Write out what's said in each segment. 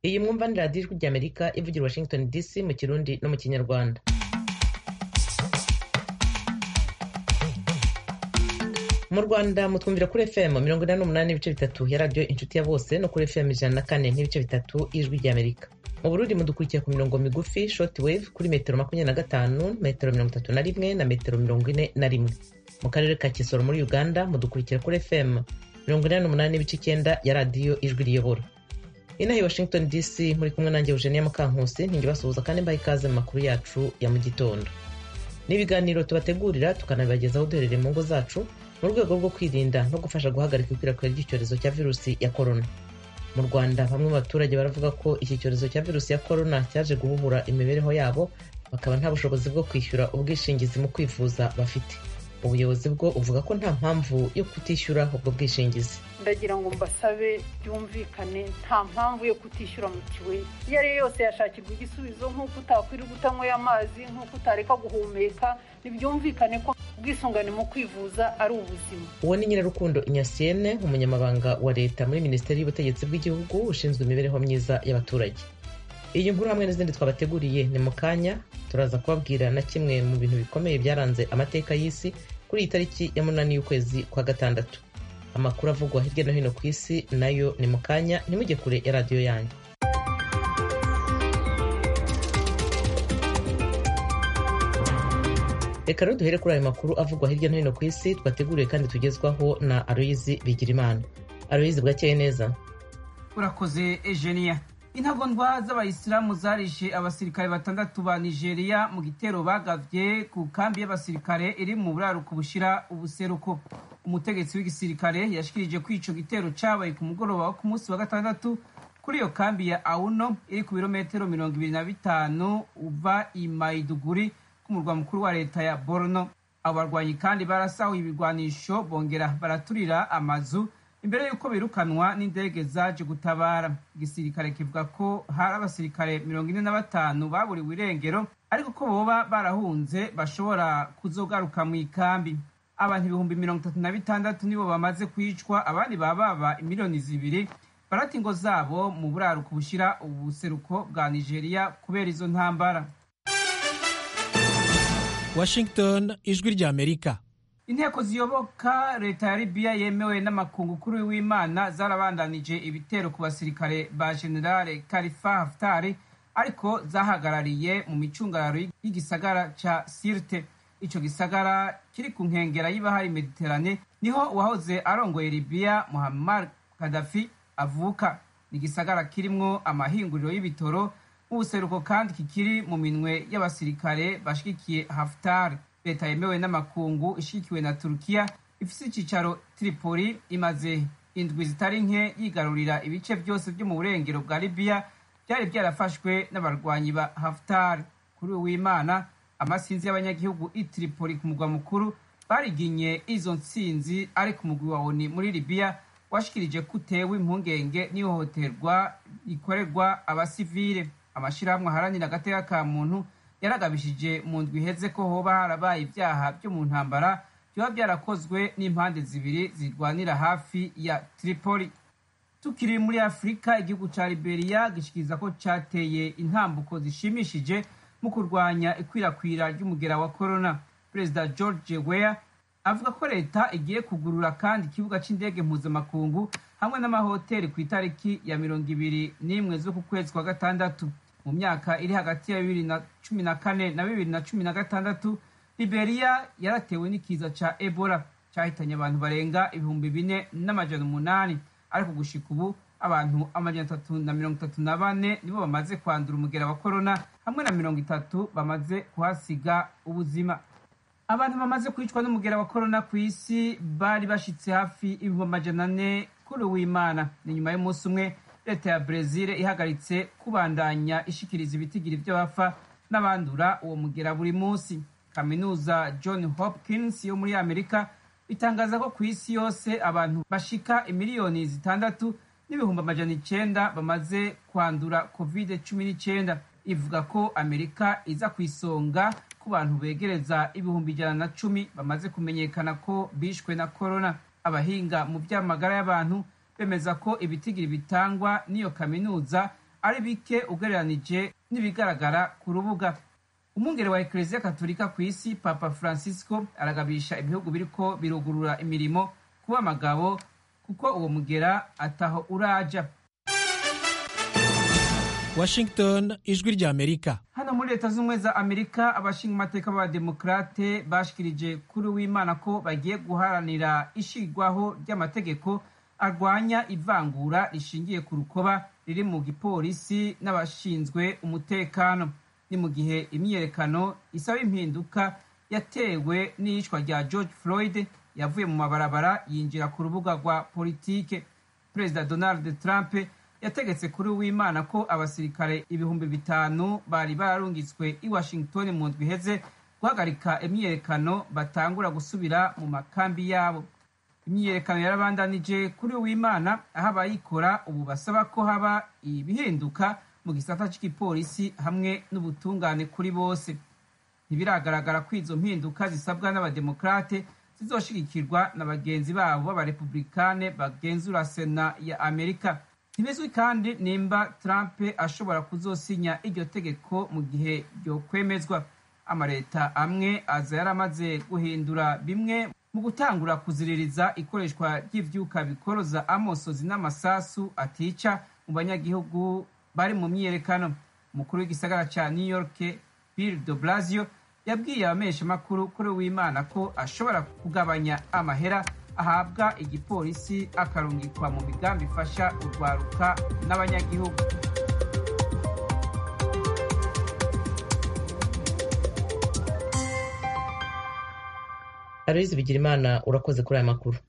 iyi mwumva ni radiyo ijwi ry'amerika ivugira washington dc mu kirundi no mu kinyarwanda mu rwanda mutwumvira kuri fm mirongo inani n'umunani n'ibice bitatu ya radiyo inshuti ya bose no kuri fm ijana na kane n'ibice bitatu y'ijwi ry'amerika mu burundi mudukurikiye ku mirongo migufi short wave kuri metero makumyabiri na gatanu metero mirongo itatu na rimwe na metero mirongo ine na rimwe mu karere ka kisoro muri uganda mudukurikira kuri fm mirongo inani n'umunani n'ibice icyenda ya radiyo ijwi riyobora inaha i washington dc muri kumwe nanjye eugenia mukankusi ntingibasuhuza kandi mbaha ikaze mu makuru yacu ya mu gitondo n'ibiganiro tubategurira tukanabibagezaho duherereye mu ngo zacu mu rwego rwo kwirinda no gufasha guhagarika ikwirakwira ry'icyorezo cya virusi ya korona mu rwanda bamwe mu baturage baravuga ko iki cyorezo cya virusi ya korona cyaje guhuhura imibereho yabo bakaba nta bushobozi bwo kwishyura ubwishingizi mu kwivuza bafite ubuyobozi bwo buvuga ko nta mpamvu yo kutishyura ubwo bwishingizi ndagira ngo mbasabe byumvikane nta mpamvu yo kutishyura mituweli iyo ari yo yose yashakirwa igisubizo nk'uko utakwirirwa utanyweye amazi nk'uko utareka guhumeka ntibyumvikane ko ubwisungane mu kwivuza ari ubuzima uwo ni nyirarukundo inyasiyene umunyamabanga wa leta muri minisiteri y'ubutegetsi bw'igihugu ushinzwe imibereho myiza y'abaturage iyi nkuru hamwe n'izindi twabateguriye ni mu kanya turaza kubabwira na kimwe mu bintu bikomeye byaranze amateka y'isi kuri iyi tariki ya munani y'ukwezi kwa gatandatu amakuru avugwa hirya no hino ku isi nayo ni mu kanya ntimujye kure ya radiyo yanyu reka rero duhere kuri ayo makuru avugwa hirya no hino ku isi twateguriwe kandi tugezwaho na aloyizi bigirimana aloyizi bwakeye neza urakoze ejeniya intagondwa z'abayisilamu zarishe abasirikare batandatu ba nigeria mu gitero bagavye ku kambi y'abasirikare iri mu buraruko bushira ubuseruko umutegetsi w'igisirikare yashikirije ko ico gitero cabaye ku mugoroba wo ku munsi wa gatandatu kuri iyo kambi ya auno iri ku birometero mirongo ibiri na bitanu uva i maiduguri ku murwa mukuru wa leta ya borno abo barwanyi kandi barasahuye ibigwanisho bongera baraturira amazu imbere y'uko birukanwa n'indege zaje gutabara igisirikare kivuga ko hari abasirikare mirongo ine na batanu baburiwe irengero ariko ko boba barahunze bashobora kuzogaruka mu ikambi abantu ibihumbi mirongo itatu na bitandatu nibo bamaze kwicwa abandi bababa imiliyoni zibiri barata ingo zabo mu buraruko bushyira ubuseruko bwa nigeria kubera izo ntambara washington ijwi ry'amerika inteko ziyoboka leta ya libiya yemewe n'amakungu kuri w'imana zarabandanije ibitero ku basirikare ba generale kalifa haftari ariko zahagarariye mu micungararo y'igisagara ca sirte ico gisagara kiri ku nkengera y'ibahari mediterane niho uwahoze arongoye libiya muhammar kadafi avuka ni igisagara kirimwo amahinguriro y'ibitoro mu buseruko kandi kikiri mu minwe y'abasirikare bashigikiye haftari leta yemewe n'amakungu ishigikiwe na turukiya ifise icicaro tripoli imaze indwi zitari nke yigarurira ibice byose byo mu burengero bwa libiya byari byarafashwe n'abarwanyi ba haftar kuri uwimana amasinzi y'abanyagihugu i tripoli ku mugwa mukuru bariginye izo ntsinzi ari ku mugwi wa oni muri libiya washikirije ko utewe impungenge n'ihohoterwa rikorerwa abasivile amashirahamwe aharanira agateka ka muntu yaragabishije mu ndwi iheze ko hoba harabaye ibyaha byo mu ntambara byoba byarakozwe n'impande zibiri zirwanira hafi ya tripoli tukiri muri afurika igihugu ca liberiya gishikiriza ko cateye intambuko zishimishije mu kurwanya ikwirakwira ry'umugera wa corona perezida george weah avuga ko leta igiye kugurura kandi ikibuga c'indege mpuzamakungu hamwe n'amahoteli ku itariki ya mirongo ibiri n'imwe z'uku kwezi kwa gatandatu mu myaka iri hagati ya bibiri na cumi na kane na bibiri na cumi na gatandatu liberiya yaratewe n'ikiza ca ebola cahitanye abantu barenga ibihumbi bine n'amajana umunani ariko gushika ubu abantu amajana atatu na mirongo itatu na bane nibo bamaze kwandura umugera wa korona hamwe na mirongo itatu bamaze kuhasiga ubuzima abantu bamaze kwicwa n'umugera wa korona ku isi bari bashitse hafi ibihumbi amajana ane kuri uwimana ni nyuma y'umunsi umwe leta ya brezil ihagaritse kubandanya ishikiriza ibitigiri by'abafa n'abandura uwo mugera buri munsi kaminuza john hopkins yo muri amerika itangaza ko ku isi yose abantu bashika imiliyoni zitandatu n'ibihumbi amajana icenda bamaze kwandura covid cumi n'icenda ivuga ko amerika iza ku isonga ku bantu begereza ibihumbi ijana na cumi bamaze kumenyekana ko bishwe na korona abahinga mu by'amagara y'abantu bemeza ko ibitigiri bitangwa n'iyo kaminuza ari bike ugereranije n'ibigaragara ku rubuga umwungere wa ekereziya katolika ku isi papa francisco aragabisha ibihugu biriko birugurura imirimo kuba amagabo kuko uwo mugera ataho uraja washington ijwi ry'amerika hano muri leta z'ubumwe za amerika abashinga amateka b'abademokarate bashikirije kuri w'imana ko bagiye guharanira ishigwaho ry'amategeko arwanya ivangura rishingiye ku rukoba riri mu gipolisi n'abashinzwe umutekano ni mu gihe imyiyerekano isaba impinduka yatewe n'iyicwa rya george floyd yavuye mu mabarabara yinjira ku rubuga rwa politike perezida donald trump yategetse kuri w'imana ko abasirikare ibihumbi bitanu bari bararungitswe i washington mu ndwi iheze guhagarika imyiyerekano batangura gusubira mu makambi yabo imyiyerekano yarabandanije kuri w'imana aho abayikora ubu basaba ko haba ibihinduka mu gisata cy'igipolisi hamwe n'ubutungane kuri bose ntibiragaragara ko izo mpinduka zisabwa n'abademokarate zizoshigikirwa na bagenzi babo b'abarepublikane bagenzura sena ya amerika ntibizwi kandi nimba trump ashobora kuzosinya iryo tegeko mu gihe ryokwemezwa amaleta amwe aza yaramaze guhindura bimwe mu gutangura kuziririza ikoreshwa ry'ivyuka bikoroza amosozi n'amasasu atica mu banyagihugu bari mu myiyerekano umukuru w'igisagara ca new york bill de blasio yabwiye abameshamakuru kuri w'imana ko ashobora kugabanya amahera ahabwa igipolisi akarungikwa mu migambi ifasha urwaruka n'abanyagihugu aloyizi bigirimana urakoze kuri aya makuru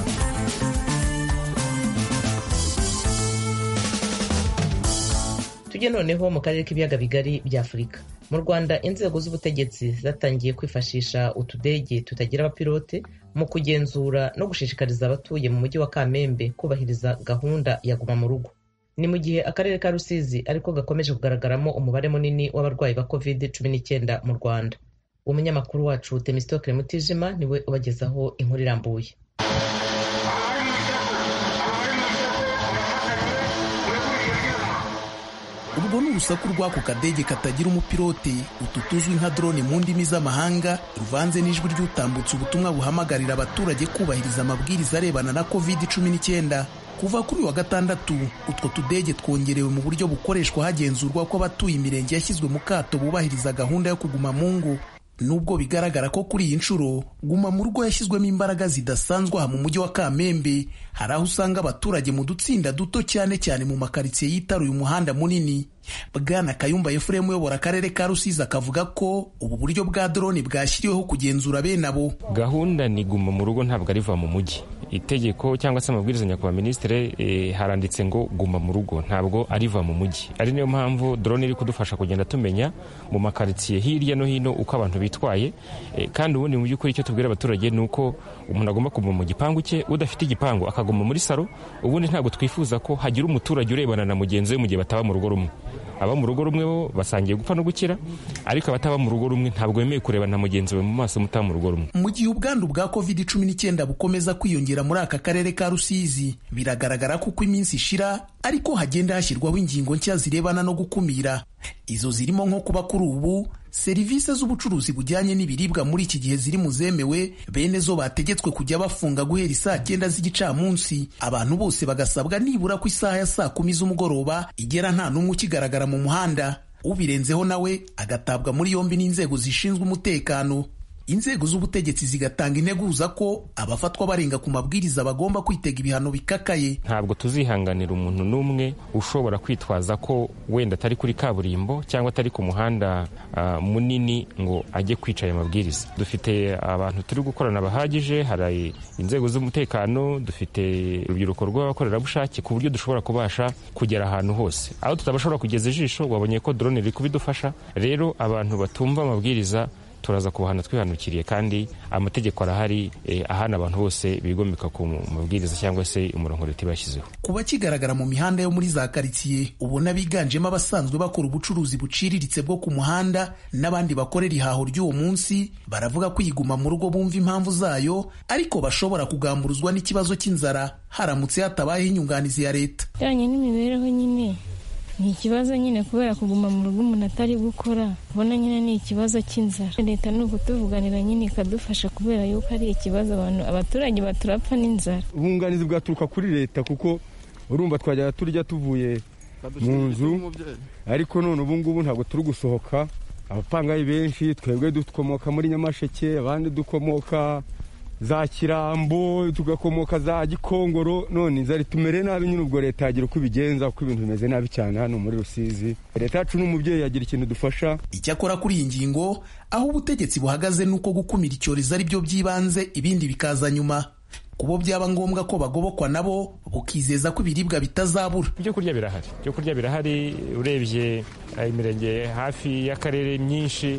tujye noneho mu karere k'ibiyaga bigari bya afurika mu rwanda inzego z'ubutegetsi zatangiye kwifashisha utudege tutagira abapilote mu kugenzura no gushishikariza abatuye mu mujyi wa kamembe kubahiriza gahunda ya guma mu rugo ni mu gihe akarere ka rusizi ariko gakomeje kugaragaramo umubare munini w'abarwayi ba covid cumi n'icyenda mu rwanda umunyamakuru wacu temistokle mutijima niwe ubagezaho inkuru irambuye ubwo ni urusaku rw'ako kadege katagira umupilote utu tuzwi nka drone mu ndimi z'amahanga ruvanze n'ijwi ry'utambutse ubutumwa buhamagarira abaturage kubahiriza amabwiriza arebana na covid 19 kuva kuri wa gatandatu utwo tudege twongerewe mu buryo bukoreshwa hagenzurwa ko abatuye imirenge yashyizwe mu kato bubahiriza gahunda yo kuguma mu ngo nubwo bigaragara ko kuri iyi nshuro guma mu rugo yashyizwemo imbaraga zidasanzwe aha mu mujyi wa kamembe hari aho usanga abaturage mu dutsinda duto cyane cyane mu makaritsiye yitaruye umuhanda munini bwana kayumba efuremu uyobora akarere ka rusizi akavuga ko ubu buryo bwa drone bwashyiriweho kugenzura bene abo gahunda ni guma mu rugo ntabwo ariva mu mujyi itegeko cyangwa se amabwiriza nyakubahwa minisitiri e, haranditse ngo guma mu rugo ntabwo ariva mu mujyi ari niyo mpamvu drone iri kudufasha kugenda tumenya mu makaritsiye hirya no hino uko abantu bitwaye e, kandi ubundi mu by'ukuri icyo tubwira abaturage ni uko umuntu agomba kuguma mu gipangu cye udafite igipangu akaguma muri salo ubundi ntabwo twifuza ko hagira umuturage urebana na mugenzi we mu gihe bataba mu rugo rumwe aba mu rugo rumwe bo basangiye gupfa no gukira ariko abataba mu rugo rumwe ntabwo bemeye kureba na mugenzi we mu maso mutaba mu rugo rumwe mu gihe ubwandu bwa covid cumi n'icyenda bukomeza kwiyongera muri aka karere ka rusizi biragaragara ko uko iminsi ishira ariko hagenda hashyirwaho ingingo nshya zirebana no gukumira izo zirimo nko kuba kuri ubu serivisi z'ubucuruzi bujyanye n'ibiribwa muri iki gihe ziri mu zemewe bene zo bategetswe kujya bafunga guhera isaa cyenda z'igicamunsi abantu bose bagasabwa nibura ku isaha ya saa kumi z'umugoroba igera nta n'umwe ukigaragara mu muhanda ubirenzeho nawe agatabwa muri yombi n'inzego zishinzwe umutekano inzego z'ubutegetsi zigatanga integuza ko abafatwa barenga ku mabwiriza bagomba kwitega ibihano bikakaye ntabwo tuzihanganira umuntu n'umwe ushobora kwitwaza ko wenda atari kuri kaburimbo cyangwa atari ku muhanda uh, munini ngo ajye kwica aya mabwiriza dufite abantu turi gukorana bahagije hari inzego z'umutekano dufite urubyiruko rw'abakorerabushake ku buryo dushobora kubasha kugera ahantu hose aho tutabashobora kugeza ijisho wabonye ko drone riri kubidufasha rero abantu batumva amabwiriza turaza kubahana twihanukiriye kandi amategeko arahari eh, ahana abantu bose bigomeka ku mabwiriza cyangwa se umurongo leta ibashyizeho kuba kigaragara mu mihanda yo muri za karitsiye ubona biganjemo abasanzwe bakora ubucuruzi buciriritse bwo ku muhanda n'abandi bakorera ihaho ry'uwo munsi baravuga ko iyiguma mu rugo bumva impamvu zayo ariko bashobora kugamburuzwa n'ikibazo cy'inzara haramutse hatabayeho inyunganizi ya leta ijyanye n'imibereho nyine ni ikibazo nyine kubera kuguma mu rugo umuntu atari gukora ubona nyine ni ikibazo cy'inzara leta ni ukutuvuganira nyine ikadufasha kubera yuko ari ikibazo abantu abaturage baturapfa n'inzara ubunganizi bwaturuka kuri leta kuko urumva twajyaga turya tuvuye mu nzu ariko none ubu ngubu ntabwo turi gusohoka abapangayi benshi twebwe dukomoka muri nyamasheke abandi dukomoka za kirambo tugakomoka za gikongoro none inzara itumere nabi nyine ubwo leta yagira uko ibigenza kuko ibintu bimeze nabi cyane hano muri rusizi leta yacu n'umubyeyi yagira ikintu dufasha icyakora kuri iyi ngingo aho ubutegetsi buhagaze ni uko gukumira icyorezo ari byo by'ibanze ibindi bikaza nyuma kubo byaba ngombwa ko bagobokwa nabo bukizeza ko ibiribwa bitazabura ibyo kurya birahari ibyo kurya birahari urebye imirenge hafi y'akarere myinshi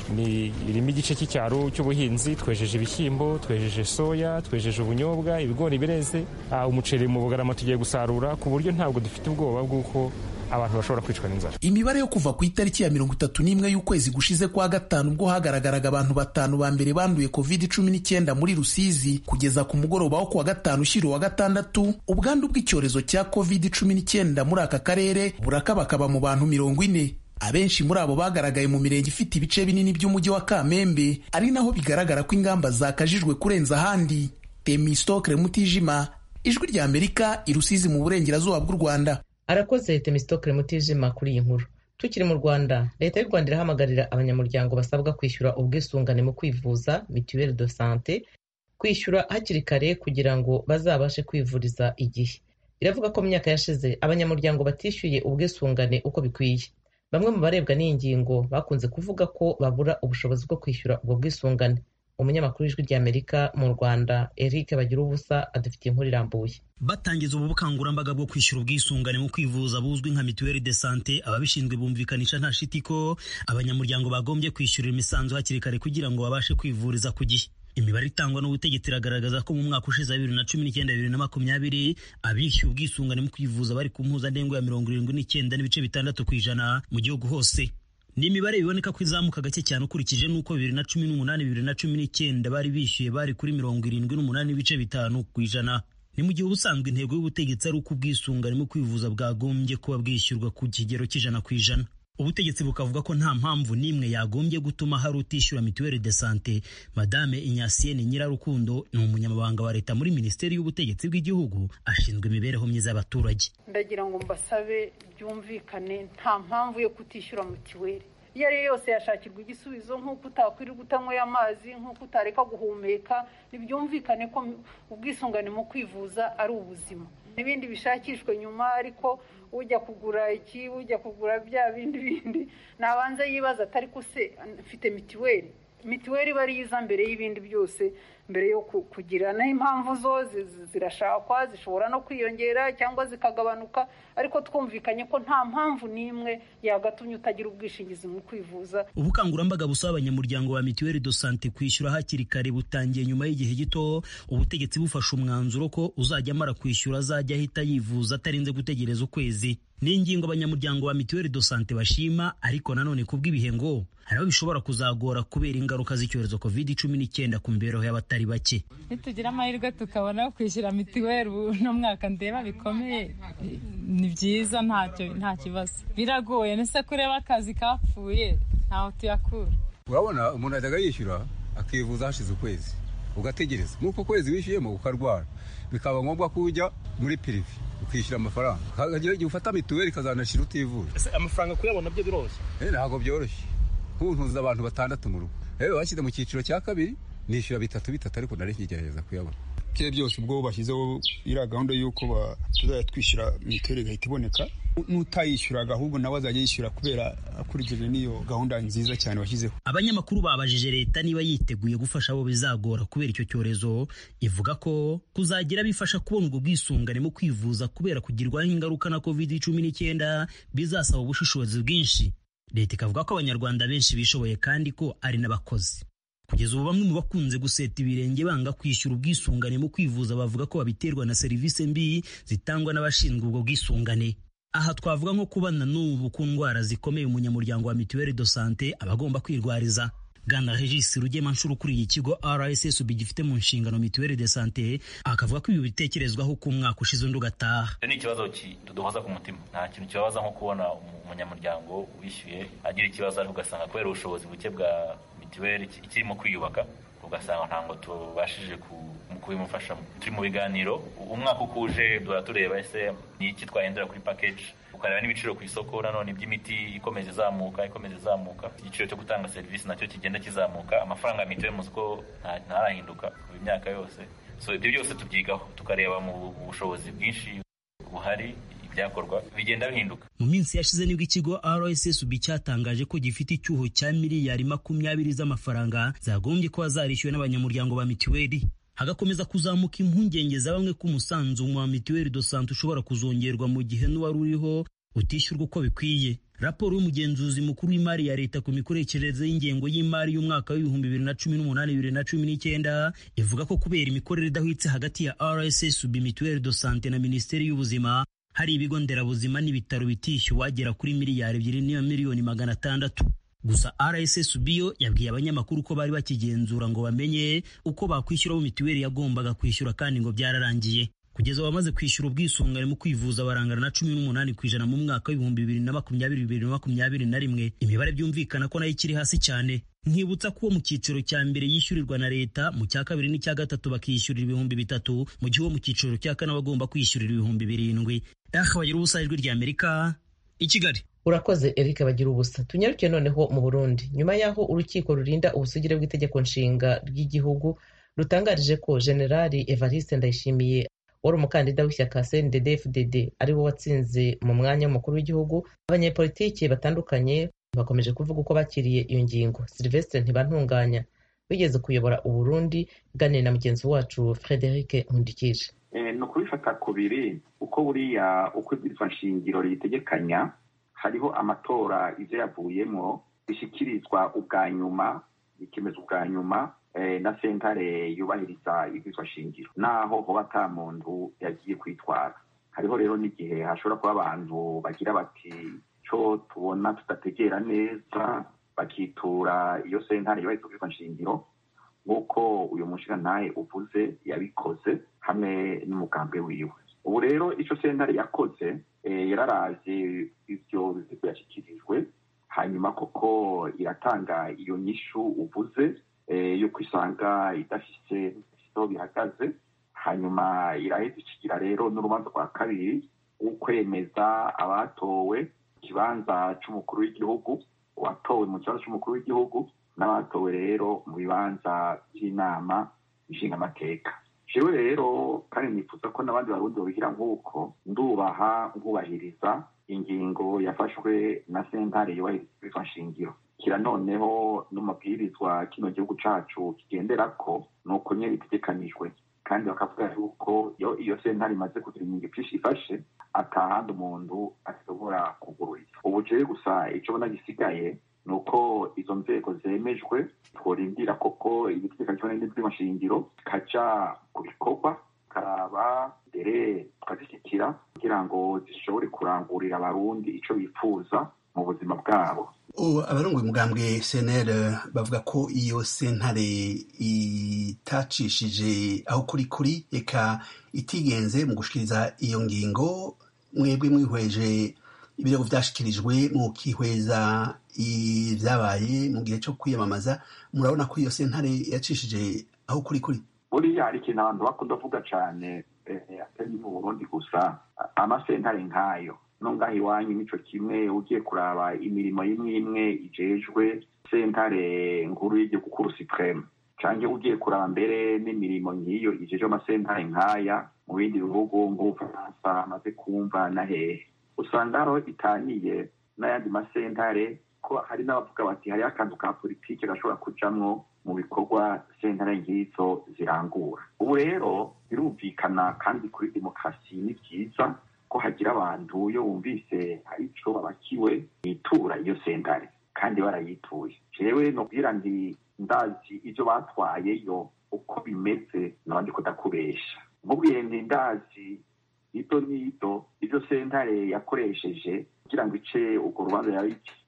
ni irimo igice cy'icyaro cy'ubuhinzi twejeje ibishyimbo twejeje soya twejeje ubunyobwa ibigori bireze umuceri mu bugarama tugiye gusarura ku buryo ntabwo dufite ubwoba bw'uko abantu bashobora kwicwa n'inzara imibare yo kuva ku itariki ya mirongo itatu n'imwe y'ukwezi gushize kwa gatanu ubwo hagaragaraga abantu batanu ba mbere banduye covid cumi n'icyenda muri rusizi kugeza ku mugoroba wo kuwa gatanu ushyira uwa gatandatu ubwandu bw'icyorezo cya covid cumi n'icyenda muri aka karere burakabakaba mu bantu mirongo ine abenshi muri abo bagaragaye mu mirenge ifite ibice binini by'umujyi wa kamembe ari naho bigaragara ko ingamba zakajijwe kurenza ahandi temistokre mutijima ijwi rya amerika irusizi mu burengerazuba bw'u rwanda arakoze temistokre mutijima kuri iyi nkuru tukiri mu rwanda leta y'u rwanda irahamagarira abanyamuryango basabwa kwishyura ubwisungane mu kwivuza mituweli de sante kwishyura hakiri kare kugira ngo bazabashe kwivuriza igihe iravuga ko mu myaka yashize abanyamuryango batishyuye ubwisungane uko bikwiye bamwe mu barebwa n'iyi ngingo bakunze kuvuga ko babura ubushobozi bwo kwishyura ubwo bwisungane umunyamakuru w'ijwi ry'amerika mu rwanda eric bagira ubusa adufitiye inkuru irambuye batangiza ubu bukangurambaga bwo kwishyura ubwisungane mu kwivuza buzwi nka mituweli de sante ababishinzwe bumvikanisha nta shiti ko abanyamuryango bagombye kwishyurira imisanzu hakiri kare kugira ngo babashe kwivuriza ku gihe imibare itangwa n'ubutegetsi iragaragaza ko mu mwaka ushize bibiri na cumi n'icyenda bibiri na makumyabiri abishyuye ubwisungane mu kwivuza bari ku mpuzandengo ya mirongo irindwi n'icyenda n'ibice bitandatu ku ijana mu gihugu hose ni imibare biboneka ko izamuka gake cyane ukurikije n'uko bibiri na cumi n'umunani bibiri na cumi n'icyenda bari bishyuye bari kuri mirongo irindwi n'umunani n'ibice bitanu ku ijana ni mu gihe ubusanzwe intego y'ubutegetsi ari uko ubwisungane mu kwivuza bwagombye kuba bwishyurwa ku kigero cy'ijana ku ijana ubutegetsi bukavuga ko nta mpamvu n'imwe yagombye gutuma hari utishyura mituweli de sante madame inyasiyene nyirarukundo ni umunyamabanga wa leta muri minisiteri y'ubutegetsi bw'igihugu ashinzwe imibereho myiza y'abaturage ndagira ngo mbasabe byumvikane nta mpamvu yo kutishyura mituweli iyo ari yo yose yashakirwa igisubizo nk'uko utakwirirwa utanyweye amazi nk'uko utareka guhumeka ntibyumvikane ko ubwisungane mu kwivuza ari ubuzima n'ibindi bishakishwe nyuma ariko ujya kugura iki ujya kugura bya bindi bindi nabanza yibaza atari ko se mfite mituweli mituweli iba ari iza mbere y'ibindi byose mbere yo kugira naho impamvu zo zirashakwa zishobora no kwiyongera cyangwa zikagabanuka ariko twumvikanye ko nta mpamvu n'imwe yagatumye utagira ubwishingizi mu kwivuza ubukangurambaga busaba abanyamuryango ba mituweli do sante kwishyura hakiri kare butangiye nyuma y'igihe gito ubutegetsi bufashe umwanzuro ko uzajya amara kwishyura azajya ahita yivuza atarinze gutegereza ukwezi ni ingingo abanyamuryango ba mituweli do sante bashima ariko nanone kubw'ibihe ngo hari aho bishobora kuzagora kubera ingaruka z'icyorezo covid cumi n'icyenda ku mibereho y'abatari bake nitugira amahirwe tukabona kwishyura mituweli uno mwaka ndeba bikomeye ni byiza ntacyo nta kibazo biragoye nese kureba akazi kapfuye ntaho tuyakura urabona umuntu ajyaga yishyura akivuza hashize ukwezi ugategereza nk'uko kwezi wishyuyemo ukarwara bikaba ngombwa ko ujya muri pirive ukishyura amafaranga hakagira igihe ufata mituweli ikazanashyira utivuje amafaranga kuyabona byo biroroshye ntabwo byoroshye nkuntuza abantu batandatu mu rugo rero bashyize mu cyiciro cya kabiri nishyura bitatu bitatu ariko nari nkigerageza kuyabona bye byose ubwo bashyizeho iriya gahunda y'uko tuzajya twishyura mituweli igahita iboneka n'utayishyuraga ahubwo nawe azajya yishyura kubera akurikije n'iyo gahunda nziza cyane bashyizeho abanyamakuru babajije leta niba yiteguye gufasha abo bizagora kubera icyo cyorezo ivuga ko kuzagira bifasha kubona ubwo bwisungane mu kwivuza kubera kugirwaho ingaruka na covid cumi n'icyenda bizasaba ubushishozi bwinshi leta ikavuga ko abanyarwanda benshi bishoboye kandi ko ari n'abakozi kugeza ubu bamwe mu bakunze guseta ibirenge banga kwishyura ubwisungane mu kwivuza bavuga ko babiterwa na serivisi mbi zitangwa n'abashinzwe ubwo bwisungane aha twavuga nko kubana n'ubu ku ndwara zikomeye umunyamuryango wa mituweli do sante aba agomba kwirwariza bwana regis rugemanshuro ukuriye ikigo rssb gifite mu nshingano mituweli de sante akavuga ko ibi bitekerezwaho ko umwaka ushize undi ugataha ni ikibazo tuduhoza ku mutima nta kintu kibabaza nko kubona umunyamuryango wishyuye agira ikibazo ariko ugasanga kubera ubushobozi buke bwa mituweli ikirimo kwiyubaka ugasanga ntabwo tubashije kubimufashamo turi mu biganiro umwaka uko uje duhora tureba ese ni iki twahindura kuri package ukareba n'ibiciro ku isoko nanone iby'imiti ikomeza izamuka ikomeza izamuka igiciro cyo gutanga serivisi nacyo kigenda kizamuka amafaranga ya mituweli muzi ko ntarahinduka mu myaka yose so ibyo byose tubyigaho tukareba mu bushobozi bwinshi buhari ibyakorwa bigenda bihinduka mu minsi yashize nibwo ikigo rssb cyatangaje ko gifite icyuho cya miliyari makumyabiri z'amafaranga zagombye kuba zarishyuwe n'abanyamuryango ba mituweli hagakomeza kuzamuka impungenge za bamwe ko umusanzu wa mituweli do sante ushobora kuzongerwa mu gihe n'uwari uriho utishyurwa uko bikwiye raporo y'umugenzuzi mukuru w'imari ya leta ku mikoreshereze y'ingengo y'imari y'umwaka w'ibihumbi bibiri na cumi n'umunani bibiri na cumi n'icyenda ivuga ko kubera imikorere idahwitse hagati ya rssb mituweli do sante na minisiteri y'ubuzima hari ibigo nderabuzima n'ibitaro bitishyuwe wagera kuri miliyari ebyiri n'iyo miliyoni magana atandatu gusa rssb yo yabwiye abanyamakuru ko bari bakigenzura ngo bamenye uko bakwishyura abo mituweli yagombaga kwishyura kandi ngo byararangiye kugeza abamaze kwishyura ubwisungane mu kwivuza barangana na cumi n'umunani ku ijana mu mwaka w'ibihumbi bibiri na makumyabiri bibiri na makumyabiri na rimwe imibare byumvikana ko nayo ikiri hasi cyane nkibutsa ko uwo mu cyiciro cya mbere yishyurirwa na leta mu cya kabiri n'icya gatatu bakishyurira ibihumbi bitatu mu gihe uwo mu cyiciro cya kane bagomba kwishyurira ibihumbi birindwi aha bagira ubusa ijwi rya amerika i kigali urakoze eric bagira ubusa tunyaruke noneho mu burundi nyuma y'aho urukiko rurinda ubusugire bw'itegeko nshinga ry'igihugu rutangarije ko generali evariste ndayishimiye wari umukandida w'ishyaka cndd fdd ari wo watsinze mu mwanya w'umukuru w'igihugu abanyepolitiki batandukanye bakomeje kuvuga uko bakiriye iyo ngingo silvestre ntibantunganya wigeze kuyobora uburundi iganira na mugenzi wacu frederic nkundikije ni ukubifata kubiri uko buriya uko ibwirizwa nshingiro riyitegekanya hariho amatora ibyo yavuyemo bishyikirizwa ubwa nyuma bikemeza ubwa nyuma na sentare yubahiriza ibwirizwa shingiro naho hoba ata muntu yagiye kwitwara hariho rero n'igihe hashobora kuba abantu bagira bati cyo tubona tudategera neza bakitura iyo sentare yubahiriza ubwirizwa shingiro nk'uko uyu mushingantahe uvuze yabikoze hamwe n'umugambwe wiwe ubu rero icyo sentare yakoze yararavye ivyo bizigo yashyikirijwe hanyuma koko iratanga iyo nyishu uvuze yuko isanga idafise aho bihagaze hanyuma iraheza ikigira rero n'urubanza rwa kabiri ukwemeza abatowe ikibanza c'umukuru w'igihugu uwatowe mu kibanza c'umukuru w'igihugu n'abatowe rero mu bibanza by'inama nshingamateka jewe rero kandi nifuza ko n'abandi barundi babigira nk'uko ndubaha nkubahiriza ingingo yafashwe na sentare yubahiriza nshingiro kira noneho n'umabwirizwa kino gihugu cacu kigenderako ni uko nyene bitegekanijwe kandi bakavuga yuko iyo iyo sentare imaze kugira ingingo vyinshi ifashe atahandi umuntu ashobora kugururira ubu jewe gusa ico bona gisigaye ni uko izo nzego zemejwe tworindira koko ibitegekanijwe n'ibwirizwa nshingiro kaja ku bikorwa karaba mbere tukazishyikira kugira ngo zishobore kurangurira abarundi ico bifuza mu buzima bwabo abarongoye umugambwe cnl bavuga ko iyo sentare itacishije aho kuri kuri eka itigenze mu gushikiriza iyo ngingo mwebwe mwihweje ibirego vyashikirijwe mukihweza ibyabaye mu gihe cyo kwiyamamaza murabona ko iyo sentare yacishije aho kuri kuri buriya hari ikintu abantu bakunda kuvuga cane atari mu burundi gusa amasentare nk'ayo no ngaho iwanyu nico kimwe ugiye kuraba imirimo imwe imwe ijejwe sentare nkuru y'igihugu kuru supreme canke ugiye kuraba mbere n'imirimo nk'iyo ijejwe amasentare nk'aya mu bindi bihugu nk'ubufaransa amaze kumva na hehe usanga hariho itaniye n'ayandi masentare ko hari n'abavuga bati hariho akantu ka politike gashobora kujamwo mu bikorwa sentare nk'izo zirangura ubu rero birumvikana kandi kuri demokarasi ni byiza ko hagira abantu iyo bumvise hari ico babakiwe bitura iyo sentare kandi barayituye jewe nobwira nti ndazi ivyo batwayeyo uko bimeze nabandi kudakubesha nkubwiye nti ndazi ito nito ivyo sentare yakoresheje kugira ngo ice urwo rubanza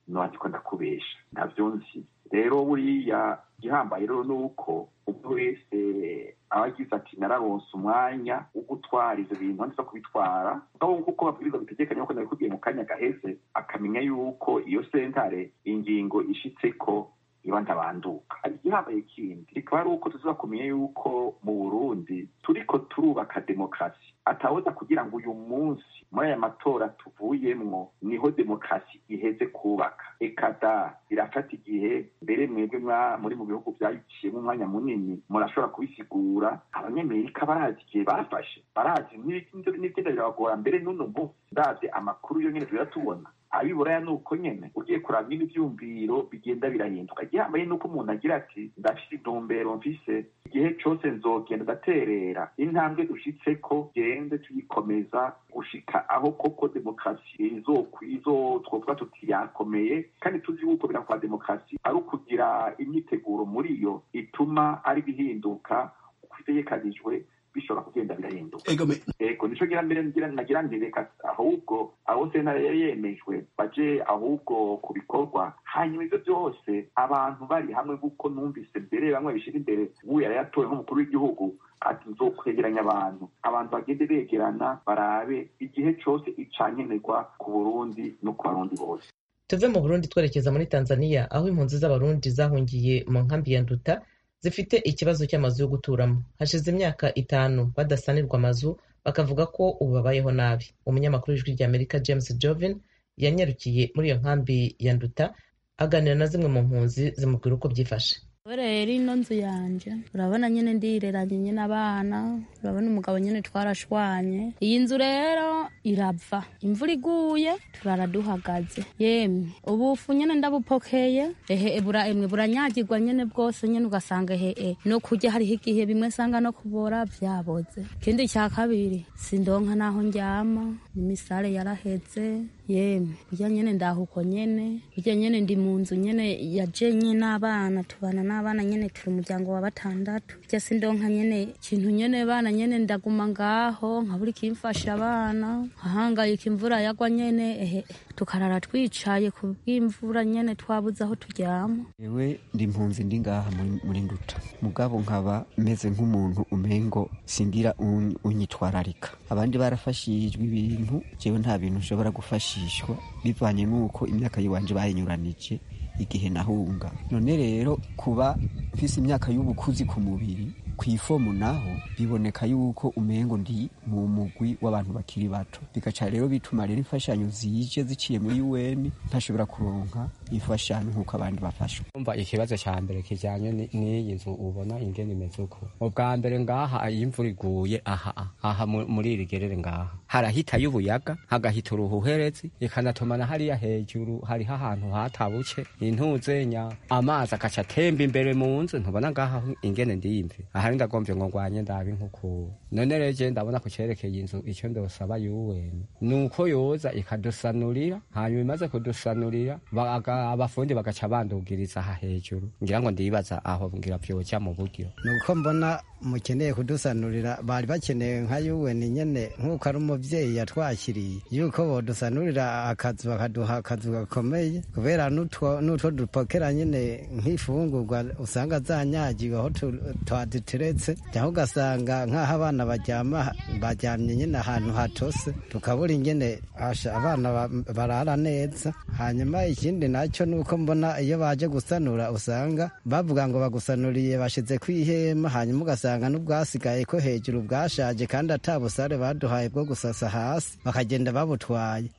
ntiwandiko ndakubesha ntabyo nzi rero buriya igihambaye rero ni uko umuntu wese aba agize ati nararonse umwanya wo gutwara ivyo bintu ndetse kubitwara aho kuko babwirizwa bitegekanye ko nabikubwiye mu kanya gaheze akamenya yuko iyo sentare ingingo ishitseko iba ndabanduka igihambaye kindi rikaba ari uko tuza kumenya yuko mu burundi turiko turubaka demokarasi atawoza kugira ngo uyu munsi muri aya matora tuvuyemwo niho demokarasi iheze kubaka ekada birafata igihe mbere mwebwe muri mu bihugu byayiciyemo umwanya munini murashobora kubisigura abanyamerika barazi igihe bafashe barazi n'ibigenda birabagora mbere n'uno munsi ndavye amakuru yo nyene turatubona abiburaya ni uko nyene ugiye kuraba nyine ivyumviro bigenda birahinduka igihambaye nuko umuntu agira ati ndafise intumbero mfise igihe cose nzogenda ndaterera intambwe dushitseko gende tuyikomeza gushika aho koko demokarasi izo twovuga tuti yakomeye kandi tuzi yuko bira kwa demokarasi ari ukugira imyiteguro muri yo ituma ari bihinduka uko itegekanijwe bishobora kugenda birahinduka ego nico gira mbere nagira nti reka ahubwo abo sentare yari yemejwe baje ahubwo ku bikorwa hanyuma ivyo byose abantu bari hamwe kuko numvise mbere bamwe bishira imbere ubu yari yatowe nk'umukuru w'igihugu ati nzokwegeranya abantu abantu bagende begerana barabe igihe cose icankenerwa ku burundi no ku barundi bose tuve mu burundi twerekeza muri tanzania aho impunzi z'abarundi zahungiye mu nkambi ya nduta zifite ikibazo cy'amazu yo guturamo hashize imyaka itanu badasanirwa amazu bakavuga ko ubu babayeho nabi umunyamakuru w'ijwi ry'amerika james jovin yanyarukiye muri iyo nkambi ya nduta aganira na zimwe mu mpunzi zimubwira uko byifashe rero ino nzu yanje urabona nyine ndireranye nyine abana urabona umugabo nyine twarashwanye iyi nzu rero irava imvura iguye turara duhagaze yemwe ubufu nyine ndabupokeye ehe bura emwe buranyagirwa nyine bwose nyine ugasanga ehe no kurya hariho igihe bimwe nsanga no kubora byaboze ikindi cya kabiri sindonka naho ndyama imisare yaraheze yemwe burya nyine ndahuko nyine burya nyine ndi mu nzu nyine yaje nyine abana tubana n'abana nyine turi umuryango wa batandatu burya sindonka nyine ikintu nyine bana nyine ndaguma ngaho nkabura ikimfasha abana nkahangayika imvura yagwa nyine ehe tukarara twicaye ku bw'imvura nyine twabuze aho turyama yewe ndi mpunzi ndi ngaha muri nduta mugabo nkaba meze nk'umuntu umengo singira unyitwararika abandi barafashijwe ibintu jewe nta bintu nshobora gufashishwa bivanye n'uko imyaka yiwanje bayinyuranije igihe nahunga none rero kuba mfise imyaka y'ubukuzi ku mubiri ku ifomu naho biboneka yuko umengo ndi mu mugwi w'abantu bakiri bato bigaca rero bituma rero imfashanyo zije ziciye muri UN ntashobora kuronka imfashanyo nk'uko abandi bafashwa umva ikibazo cya mbere kijyanye n'iyi nzu ubona ingene imeze uko ubwa mbere ngaha iyo imvura iguye aha aha muri iri gerere ngaha harahitayo ubuyaga hagahita uruhuherezi ikanatuma na hariya hejuru hariho ahantu hatabuke intuzenya amazi agaca atemba imbere mu nzu ntubona ngaha ingene ndiyimve ahari ndagomvye ngo ngwanye ndabi nk'uku none reje ndabona ku cerekeye inzu ico ndosaba yuweni nuko yoza ikadusanurira hanyuma imaze kudusanurira abafundi bagaca bandugiriza aha hejuru ngira ngo ndibaza aho ngira vyoja mu buryo nuko mbona mukeneye kudusanurira bari bakeneye nka yuweni nyene nk'uko ari umuvyeyi yatwakiriye yuko bodusanurira akazu bakaduha akazu gakomeye kubera n'utwo dupokera nyene nk'ifungurwa usanga zanyagiwe aho twaditeretse cyangwa ugasanga nk'aho abana baryama baryamye nyine ahantu hatose tukabura ingene abana barara neza hanyuma ikindi nacyo ni uko mbona iyo baje gusanura usanga bavuga ngo bagusanuriye bashize ku ihema hanyuma ugasanga n'ubwasigaye ko hejuru bwashaje kandi atabusare baduhaye bwo gusasa hasi bakagenda babutwaye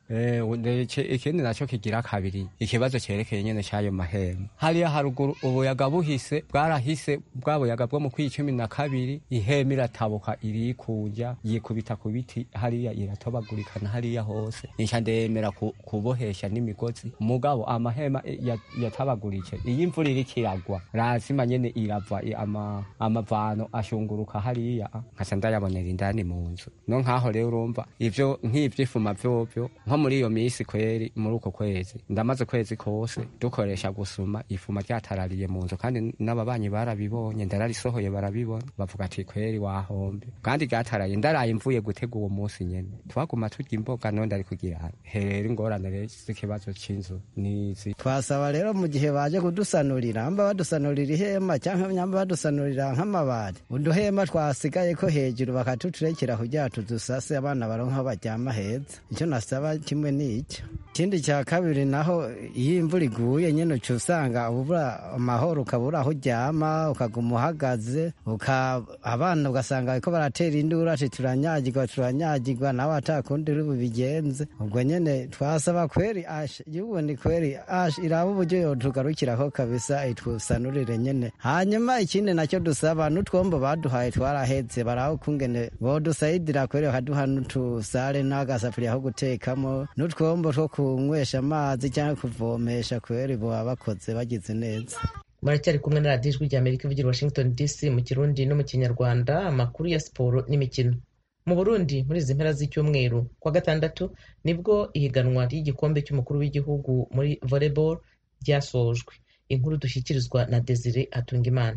ikindi nacyo kigira kabiri ikibazo cyerekeye nyine cy'ayo mahema hariya haruguru ubuyaga buhise bwarahise bwa buyaga bwo mu kw'icumi na kabiri ihema iratabuka irikuja yikubita ku biti hariya iratobagurikana hariya hose nica ndemera kubohesha n'imigozi mugabo amahema yatabagurike iyo imvura iriko iragwa lazima nyene irava amavano ashunguruka hariya nkaca ndayabonera indani mu nzu no nkaho rero urumva ivyo nk'ivyifuma vyovyo nko muri iyo misi kweri muri uko kwezi ndamaze kwezi kose dukoresha gusuma ifuma ryatarariye mu nzu kandi n'ababanyi barabibonye ndararisohoye barabibona bavuga ati kweri wahombe kandi ryataraye ndaraye mvuye gutega uwo munsi nyene twaguma turya imboga none ndari kugira herera ingorane rero z'ikibazo c'inzu nizi dufite twasaba rero mu gihe baje kudusanurira amba badusanurira ihema cyangwa nyamba badusanurira nk'amabati uduhema twasigaye ko hejuru bakatuturekera kugira tudusase abana baronka baryama heza icyo nasaba kimwe ni icyo ikindi cya kabiri naho iyo imvura iguye nyine uca usanga ubura amahoro ukabura aho uryama ukaguma uhagaze abana ugasanga bariko baratera induru ati turanyagirwa turanyagirwa nawe atakundi uri bubigenze ubwo nyine twasaba kweri asha yubu ni kweri asha iraba uburyo yotugarukiraho kabisa itwusanurire nyine hanyuma ikindi nacyo dusaba n'utwombo baduhaye twarahetse baraho kungene bodusayidira kweri bakaduha n'utusare n'agasafuriya ko gutekamo n'utwombo two kunywesha amazi cyangwa kuvomesha kweri boba bakoze bagize neza muracyari kumwe na radiyo ijwi ry'amerika ivugira washington dc mu kirundi no mu kinyarwanda amakuru ya siporo n'imikino mu burundi muri izi mpera z'icyumweru kwa gatandatu nibwo ihiganwa ry'igikombe cy'umukuru w'igihugu muri volleyball ryasojwe inkuru dushyikirizwa na desire atungimana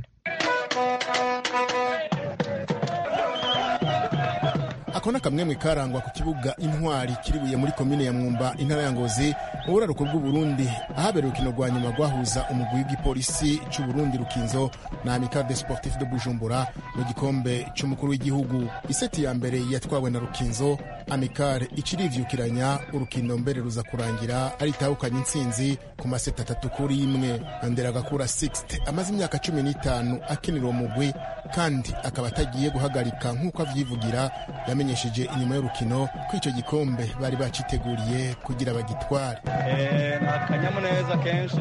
ako ni akamwemwe karangwa ku kibuga intwari kiribuye muri komine ya mwumba intara ya ngozi mu buraruko bw'uburundi ahabera urukino rwa nyuma rwahuza umugwi w'igipolisi c'uburundi rukinzo na amical de sportif de bujumbura mu gikombe c'umukuru w'igihugu iseti ya mbere yatwawe na rukinzo amical icirivyukiranya urukino mbere ruza kurangira aritahukanye intsinzi ku maseti atatu kuri imwe nderagakura 6 amaze imyaka cumi n'itanu akinira uwo mugwi kandi akaba atagiye guhagarika nk'uko avyivugira yamenyesheje inyuma y'urukino ko icyo gikombe bari baciteguriye kugira bagitware ni akanyamuneza kenshi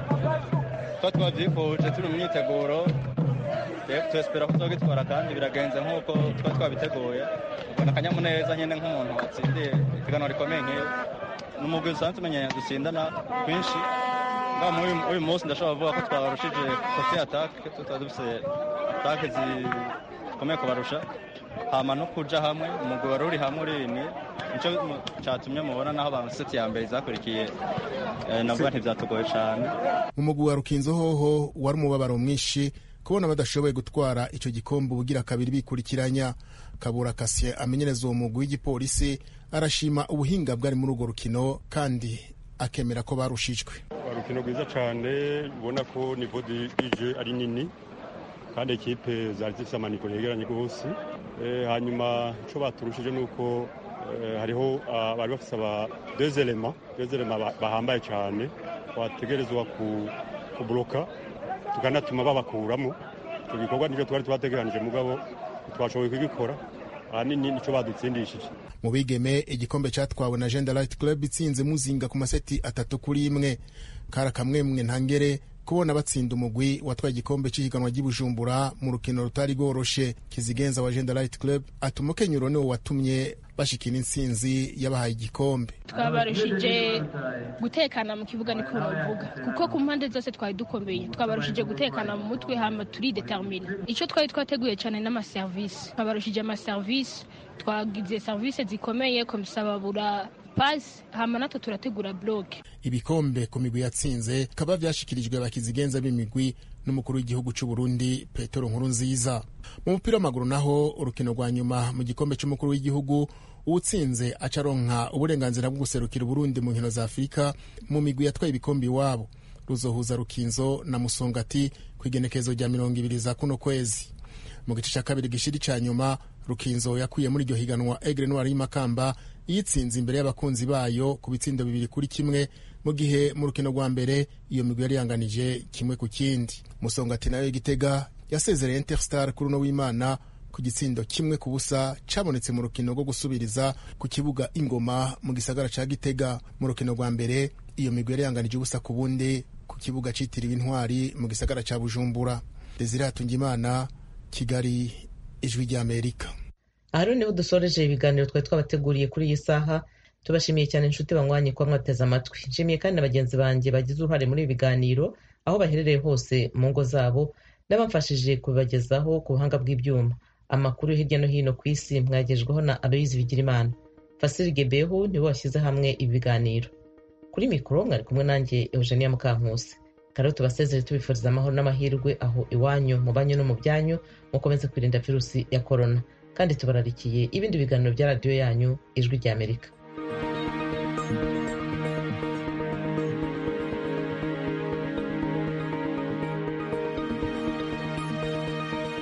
tuba twabyifuje turi mu myiteguro twespera ko tuzagitwara kandi biragenze nk'uko tuba twabiteguye ubwo ni akanyamuneza nyine nk'umuntu watsindiye ipiganwa rikomeye nk'iyo ni umugwi dusanzwe tumenyeye dutsindana twinshi uyu munsi ndashobora kuvuga ko twabarushije kote atake tutaba dufite atake zikomeye kubarusha hama no kuja hamwe umugwi wari uri hamwe urimye nico catumye mubona naho banseti ya mbere zakurikiye navuga ntivyatugoye cane mu mugwi wa rukinzo hoho wari umubabaro mwinshi kubona badashoboye gutwara ico gikombe ubugira kabiri bikurikiranya kabura kasye amenyereza uwo mugwi w'igipolisi arashima ubuhinga bwari muri urwo rukino kandi akemera ko barushijwe urukino rwiza cane ubona ko nivo dije ari nini kandi ekipe zari zifite amaniko yegeranye rwose hanyuma icyo baturushije ni uko hariho bari bafite aba dezerema dezerema bahambaye cyane bategerezwa kuburoka tukanatuma babakuramo icyo gikorwa nicyo twari twategeranije mugabo twashoboye kugikora ahanini nicyo badutsindishije mu bigeme igikombe cyatwawe na Gender Light Club itsinze muzinga ku maseti atatu kuri imwe kari akamwemwe ntangere kubona batsinda umugwi watwaye igikombe cy'ihiganwa ry'ibujumbura mu rukino rutari rworoshe kizigenza wa Gender Light Club atuma ukenyuro niwo watumye bashikira intsinzi yabahaye igikombe twabarushije gutekana mu kibuga niko novuga kuko ku mpande zose twari dukomeye twabarushije gutekana mu mutwe hama turi determine icyo twari twateguye cyane n'amaserivisi twabarushije amaserivisi twagize serivisi zikomeye komisababura pasi hama natwe turategura bloke ibikombe ku migwi yatsinze kaba vyashikirijwe abakizigenza b'imigwi n'umukuru w'igihugu c'u Burundi Petero Nkuru nziza mu mupira w'amaguru naho urukino rwa nyuma mu gikombe c'umukuru w'igihugu uwutsinze acaronka uburenganzira bwo guserukira Burundi mu nkino za Afurika mu migwi yatwaye ibikombe iwabo ruzohuza Rukinzo na Musongati ku igenekezo rya mirongo ibiri za kuno kwezi mu gice cya kabiri gishiri ca nyuma Rukinzo yakuye muri iryo higanwa Aigle Noir y'Imakamba yitsinze imbere y'abakunzi bayo ku bitsindo bibiri kuri kimwe mu gihe mu rukino rwa mbere iyo migwi yari yanganije kimwe ku kindi musongati nayo y'igitega yasezereye interstar kuri uno w'imana ku gitsindo kimwe ku busa cabonetse mu rukino rwo gusubiriza ku kibuga ingoma mu gisagara ca gitega mu rukino rwa mbere iyo migwi yari yanganije ubusa ku bundi ku kibuga citiriwe intwari mu gisagara ca bujumbura desire hatungimana kigali ijwi ry'amerika aha rero niho dusoreje ibiganiro twari twabateguriye kuri iyi saha tubashimiye cyane inshuti banywanye kuba mwateze amatwi nshimiye kandi na bagenzi banjye bagize uruhare muri ibi biganiro aho baherereye hose mu ngo zabo n'abamfashije kubibagezaho ku buhanga bw'ibyuma amakuru yo hirya no hino ku isi mwagejweho na aloyizi bigirimana fasiri gebehu nibo bashyize hamwe ibi biganiro kuri mikoro mwari kumwe nanjye eugenia mukankusi kare tubasezere tubifuriza amahoro n'amahirwe aho iwanyu mu banyu no mu byanyu mukomeze kwirinda virusi ya korona kandi tubararikiye ibindi biganiro bya radiyo yanyu ijwi ry'amerika